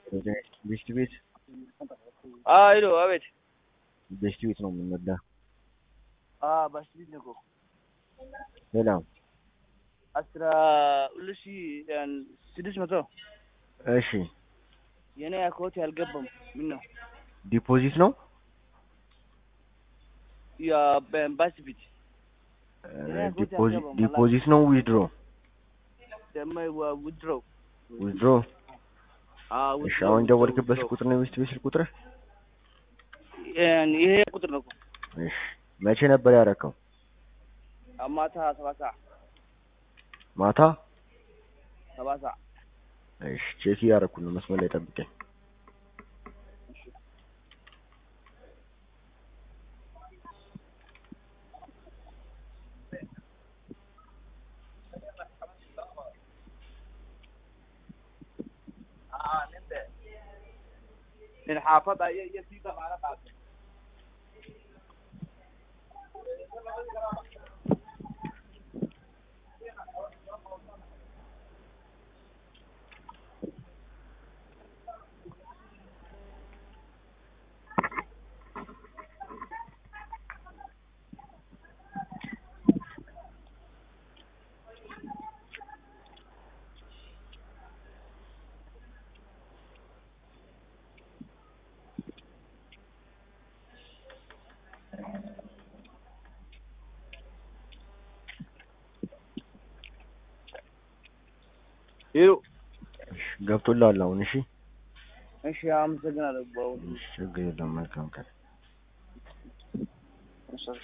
ቤስት ቤት ሄሎ፣ አቤት። ቤስት ቤት ነው የምንወዳ። በስቢት ነው እኮ ሌላ አስራ ሁለት ሺህ ስድስት መቶ እሺ፣ የኔ አካውንት ያልገባም ምን ነው ዲፖዚት ነው በስቢት ዲፖዚት ነው ዊድሮ ደግሞ ውድሮ ዊድሮ። እሺ፣ አሁን ደወልክበት ቁጥር ነው ቤስት ቤት ስልክ ቁጥር? ይሄ ቁጥር ነው እኮ እሺ፣ መቼ ነበር ያደረከው? ማታ ሰባት ሰዓት ማታ። ሰባት ሰዓት እሺ፣ ቼክ እያደረኩ ነው። መስመር ላይ ጠብቀኝ። من حافظة يسيب معنا قاسم ሄሎ እሺ፣ ገብቶልሃል አሁን? እሺ፣ እሺ፣ አመሰግናለሁ። እሺ፣ ችግር የለም። መልካም ቀን። እሺ